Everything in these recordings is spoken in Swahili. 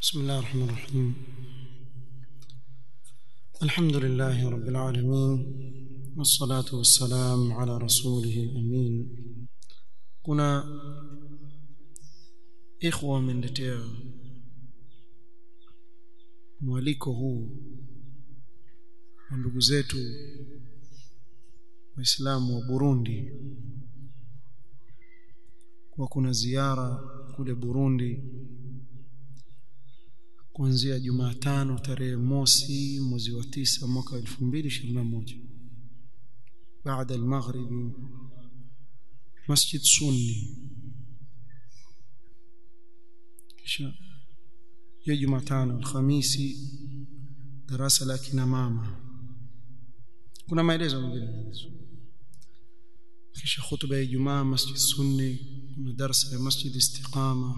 بسم الله الرحمن الرحيم الحمد لله رب العالمين والصلاة والسلام على رسوله الأمين kuna ikhwa wameniletea mwaliko huu wa ndugu zetu waislamu wa Burundi kwa kuna ziara kule Burundi kuanzia Jumatano tarehe mosi mwezi wa tisa mwaka 2021 baada al-maghribi Masjid Sunni kisha ya Jumatano Alhamisi darasa la kina mama kuna maelezo mengine kisha khutba ya Ijumaa Masjid Sunni kuna darasa ya Masjid Istiqama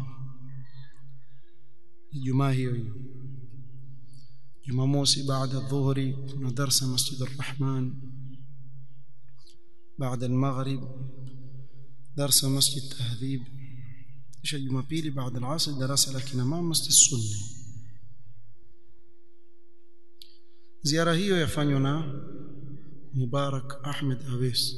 Ijumaa hiyo hiyo Jumamosi baada dhuhuri kuna darasa Masjid Ar-Rahman بعد المغرب درس مسجد تهذيب kisha jumapili baada al-asr darasa la kina mama masjid sunni ziara hiyo yafanywa na Mubarak Ahmed Awes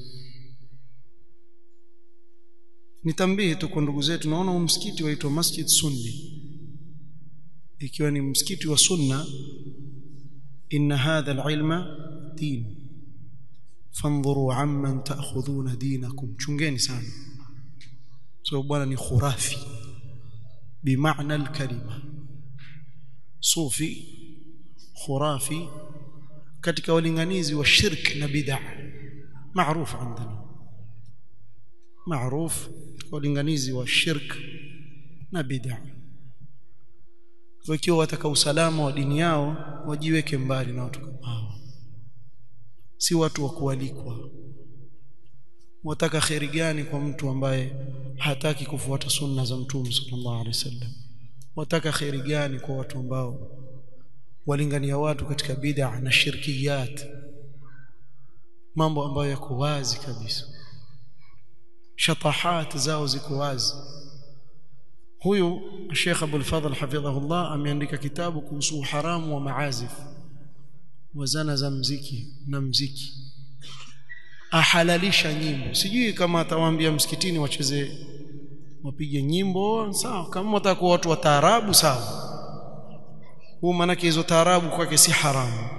nitambihi tu kwa ndugu zetu naona msikiti waitwa Masjid Sunni ikiwa ni msikiti wa sunna inna hadha al-ilma din fanzuru amman ta'khudhuna dinakum chungeni sana so bwana ni khurafi bimaana al-kalima sufi khurafi katika walinganizi wa shirk na bid'a maarufu عندنا maarufu walinganizi wa shirk na bid'a wakiwa wataka usalama wa dini yao wajiweke mbali na watu kama hao si watu wa kualikwa wataka khairi gani kwa mtu ambaye hataki kufuata sunna za mtume sallallahu alaihi wasallam wataka khairi gani kwa watu ambao walingania watu katika bid'a na shirkiyat mambo ambayo yako wazi kabisa shatahat zao ziko wazi huyu Sheikh Abdul Fadhl hafidhahullah ameandika kitabu kuhusu haramu wa maazif wa zana za mziki na mziki ahalalisha nyimbo sijui kama atawaambia msikitini wacheze wapige nyimbo sawa kama watakuwa watu wa taarabu sawa huu maanake hizo taarabu kwake si haramu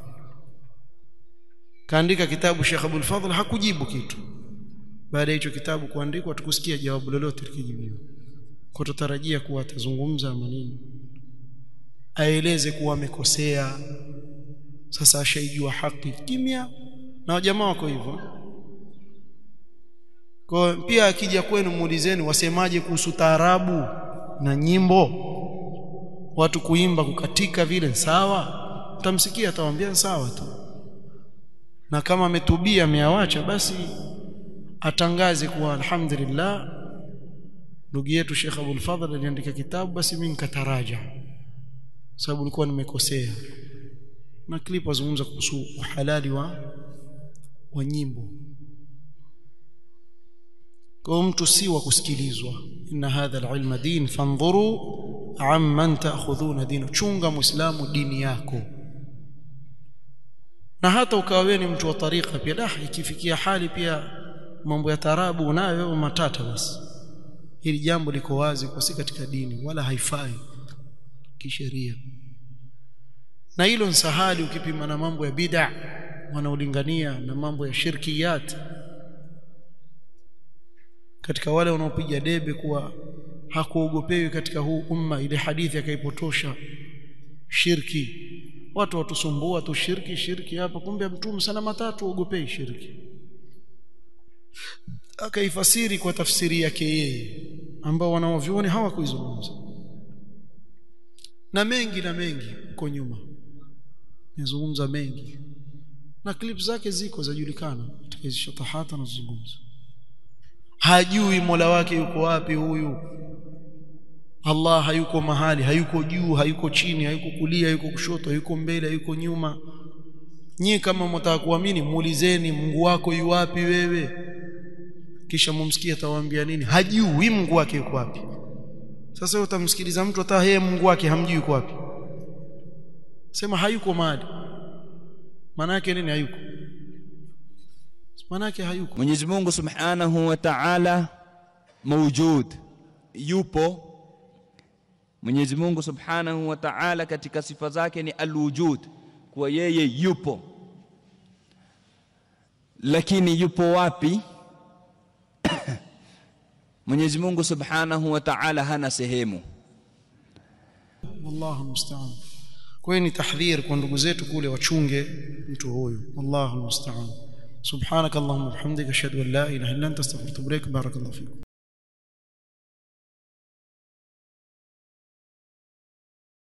kaandika kitabu Sheikh Abdul Fadhl hakujibu kitu baada ya hicho kitabu kuandikwa tukusikia jawabu lolote likijibiwa kwa tutarajia kuwa atazungumza maneno aeleze kuwa amekosea sasa ashaijua haki kimya na wajamaa wako hivyo kwa pia akija kwenu muulizeni wasemaje kuhusu taarabu na nyimbo watu kuimba kukatika vile sawa utamsikia atawaambia sawa tu na kama ametubia ameawacha basi atangaze kuwa alhamdulillah ndugu yetu Sheikh Abdul Fadhl aliandika kitabu basi mimi nikataraja sababu nilikuwa nimekosea na clip wazungumza kuhusu uhalali wa wa nyimbo kwa mtu si wa kusikilizwa inna hadha alilma din fanzuru amman ta'khudhuna dinu chunga muislamu dini yako na hata ukawa wewe ni mtu wa tariqa pia dah ikifikia hali pia mambo ya tarabu unayo wewe matata basi hili jambo liko wazi kwa si katika dini wala haifai kisheria na hilo nsahali ukipima na mambo ya bid'a wanaolingania na mambo ya shirkiyat katika wale wanaopiga debe kuwa hakuogopewi katika huu umma ile hadithi akaipotosha shirki watu watusumbua tu shirki shirki hapa kumbe mtume sana matatu ogopei shirki akaifasiri kwa tafsiri yake yeye ambao wanaovioni hawakuizungumza na mengi na mengi huko nyuma nizungumza mengi na clip zake ziko zajulikana katika hizo shatahata nazungumza hajui Mola wake yuko wapi huyu Allah hayuko mahali hayuko juu hayuko chini hayuko kulia hayuko kushoto hayuko mbele hayuko nyuma nyie kama mtaka kuamini muulizeni Mungu wako yu wapi wewe kisha mumsikie atawaambia nini hajui Mungu wake yuko wapi sasa utamsikiliza mtu hata yeye Mungu wake hamjui yuko wapi sema hayuko mahali maana yake nini hayuko maana yake hayuko Mwenyezi Mungu Subhanahu wa Ta'ala mawjud yupo Mwenyezi Mungu Subhanahu wa Ta'ala katika sifa zake ni alwujud kuwa yeye yupo lakini yupo wapi Mwenyezi Mungu Subhanahu wa Ta'ala hana sehemu wallahu musta'an kwa hiyo ni tahdhir kwa ndugu zetu kule wachunge mtu huyu wallahu musta'an subhanakallahumma wa bihamdika ashhadu an la ilaha illa anta astaghfiruka wa atubu ilaik barakallahu fikum